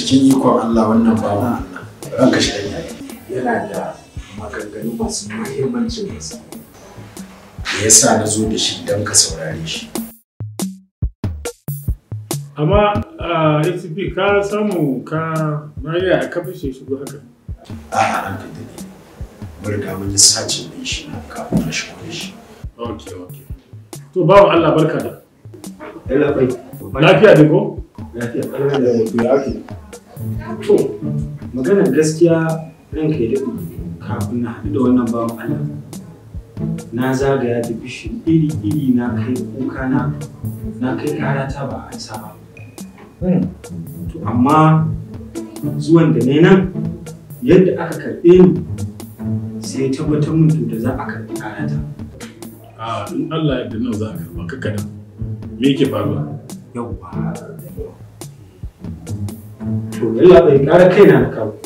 cikin ikon Allah wannan bawan Allah ranka shi ɗan yayi yana da maganganu masu muhimmancin gaske da ya sa na zo da shi don ka saurare shi amma a acp ka samu ka mariya a kafin shi shigo haka a'a ranka da ne mun riga mun yi sacin ɗin shi kafin na shigo da shi ok ok to bawan allah barka da Yalla bai. lafiya da ko Lafiya. da mutum ya ake. To, maganar gaskiya ranka ya daɗe kafin na haɗu da wannan bawan Allah. Na zagaya da bishin iri-iri na kai kuka na na kai karata ba a sa ba. To, amma zuwan da ne nan yadda aka karɓe ni sai ya tabbatar mun to da za a karɓi karata. a in allah yadda nan za a karba ka kada me yake faruwa Yawwa. To, yalla bai ƙara kaina na kawo.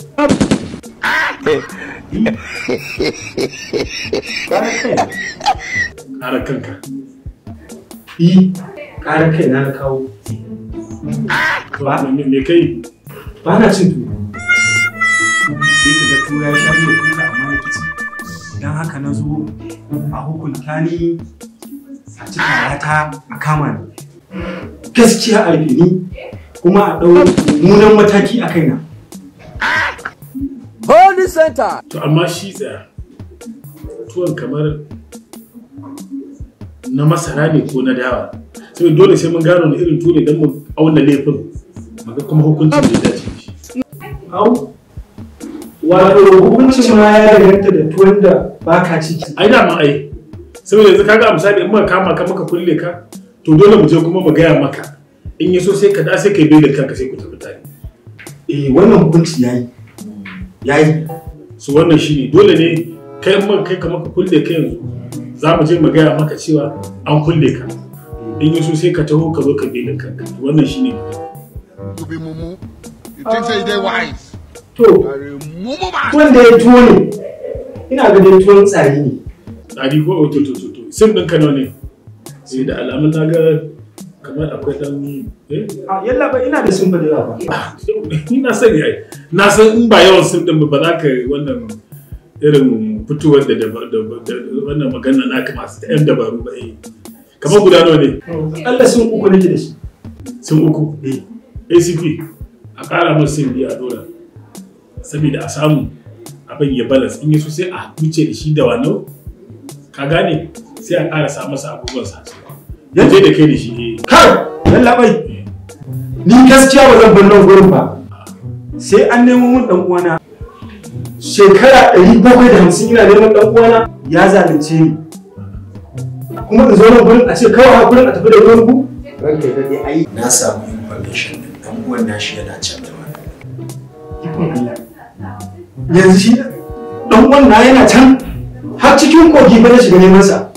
Ƙara kaina. ƙara kanka Yi, ƙara kaina na kawo. ba me me kai Ba na cin tuwo. Sai ka ga tuwo ya sha miya kuka amma na kici. Don haka na zo a hukunta ni a ci karata a kama ni. Gaskiya a rufe ni kuma a ɗau mummunan mataki a kaina. Holy Center. to amma shi tsaya tuwon kamar na masara ne ko na dawa sai dole sai mun gano wani irin tuwo ne don mu auna laifin maga kuma hukuncin da ya dace da shi Au, wato hukuncin ma ya danganta da tuwon da ba ka ciki. ai da ma ai saboda yanzu kaga a misali in muka kama ka muka kulle ka to dole mu je kuma mu gaya maka in ya so sai ka da sai ka yi belin kanka sai ku tafi tare Eh, wannan hukunci ya yi. Ya yi. su wannan shine dole ne kai in muka kai ka maka kulle ka yanzu za mu je mu gaya maka cewa an kulle ka in ya so sai ka taho ka zo ka belin kanka wannan shine to be mumu. You think say they wise? To, Are a mumu man. wanda ya tuwo ne, ina ga dai tuwon tsari ne. tsari ko to to to to sim ɗin nawa ne sai da alamun na ga kamar akwai dan eh A yalla ba ina da sun da yawa ba. Ah, ni na sani ai na san in ba yawan sim din ba za ka yi wannan irin fitowar da da da wannan magana naka masu yan dabaru ba eh kamar guda nawa ne Allah sun uku nake da shi. sun uku Eh, acp a ƙara masu sim biya a dora saboda a samu abin ya balas in yaso sai a wuce da shi da wano ka gane sai a ƙara sa masa abubuwan sa ya je da kai da shi eh Kai, yalla bai. Ni gaskiya ba zan bar nan gurin ba. Sai an nemo mun dan uwana. Shekara ɗari bakwai da hamsin ina neman dan uwana ya zalunce ni. Kuma in zo nan gurin a ce kawai hakurin a tafi da ruwan ku? Ranka ya daɗe ai. na samu information din dan uwan nashi yana can da wani Ikon Allah. Yanzu shi dan uwan na yana can har cikin kogi ba na shiga neman sa.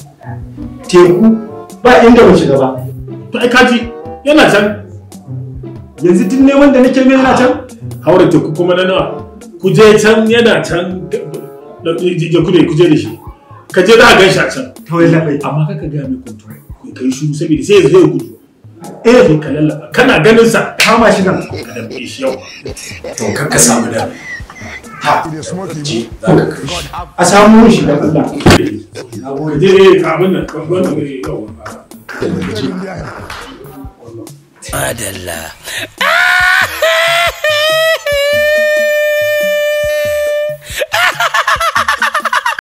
Teku ba inda ban shiga ba. to ai kaji yana can Yanzu duk neman da nake mai yana can. haura teku kuma na nawa ku je can yana can da je ku da ku je da shi ka je za a gan shi a can Kawai labai. amma kaka ga mai kuntu ka yi shuru saboda sai ya zai gudu Eh, sai ka lallaba kana ganin sa kama shi nan. ka dambe shi yau to kar ka samu da ha It is smoking. ji za ka kai shi A samu mun shi da Allah. ka je ne ka abin nan ka wannan ne yau Madalla.